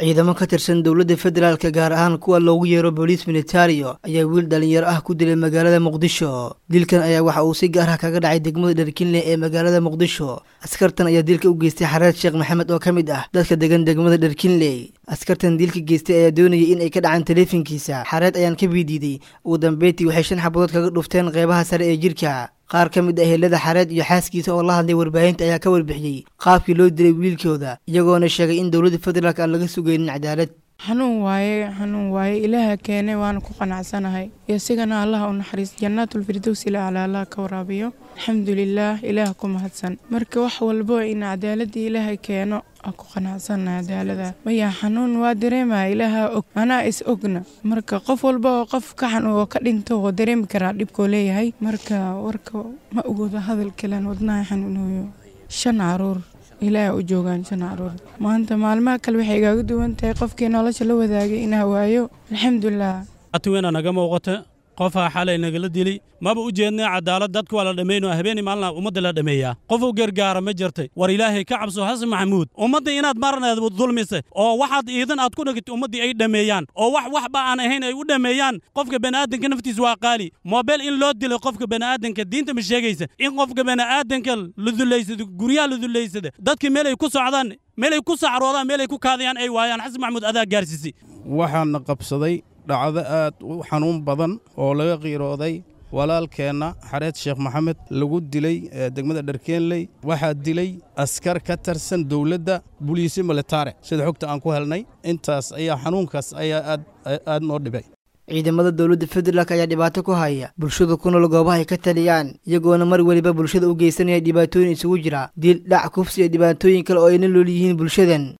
ciidamo ka tirsan dowladda federaalka gaar ahaan kuwa loogu yeero booliis militario ayaa wiil dhalinyaro ah ku dilay magaalada muqdisho dilkan ayaa waxa uu si gaar ah kaga dhacay degmada dharkinle ee magaalada muqdisho askartan ayaa dilka u geystay xareed sheekh maxamed oo ka mid ah dadka degan degmada dharkinley askartan dilka geystay ayaa doonayay in ay ka dhacaan taleefankiisa xareed ayaan ka biidiiday ugu dambeyntii waxay shan xabadood kaga dhufteen qeybaha sare ee jirka qaar ka mid ah helada xareed iyo xaaskiisa oo la hadlay warbaahinta ayaa ka warbixiyey qaabkii loo dilay wiilkooda iyagoona sheegay in dowladda federaalk aan laga sugaynin cadaalad xanuun waaye xanuun waaye ilaaha keenay waana ku qanacsanahay isigana allaha u naxariis jannaatulfirdows ila ala allah ka waraabiyo alxamdulilaah ilaah ku mahadsan marka wax walbo in cadaaladii ilaahay keeno aan ku qanacsana cadaalada maya xanuun waa dareemaya ilaaha og anaa is ogna marka qof walba oo qof ka xanuun oo ka dhinto oo dareemi karaa dhibkoo leeyahay marka warka ma ogooda hadal kalen wadnaha xanuunayo shan caruur ilaaha u joogaan shan caruur maanta maalmaha kale waxay igaaga duwan tahay qofkii nolosha la wadaagay inaa waayo alxamdulilah atiweena naga muuqata qofaa xalay nagala dili maba u jeednay cadaalad dadka waa la dhammayno habeenii maalina ummadda la dhammeeyaa qof u gargaara ma jirtay war ilaahay ka cabso xasan maxamuud ummadda inaad marneed dulmise oo waxaad iidan aad ku dhigtay ummaddii ay dhammeeyaan oo wax waxba aan ahayn ay u dhammeeyaan qofka bani'aadanka naftiisa waa qaali moobeel in loo dilo qofka bani'aadanka diinta ma sheegaysa in qofka bani'aadanka la dullaysado guryaha la dullaysada dadka meel ay ku socdaan meel ay ku sacroodaan meel ay ku kaadayaan ay waayaan xasan maxamuud adaa gaarsiisay waxaana qabsaday dhacdo aad u xanuun badan oo laga qiirooday walaalkeenna xareed sheekh maxamed lagu dilay degmada dharkeenley waxaa dilay askar ka tirsan dowladda buliisi militare sida xogta aan ku helnay intaas ayaa xanuunkaas ayaa aad aad noo dhibay ciidamada dowladda federaalk ayaa dhibaato ku haya bulshada ku nool goobaha ay ka taliyaan iyagoona mar weliba bulshada u geysanaya dhibaatooyin isugu jira dil dhac kufsi iyo dhibaatooyin kale oo ayna lool yihiin bulshadan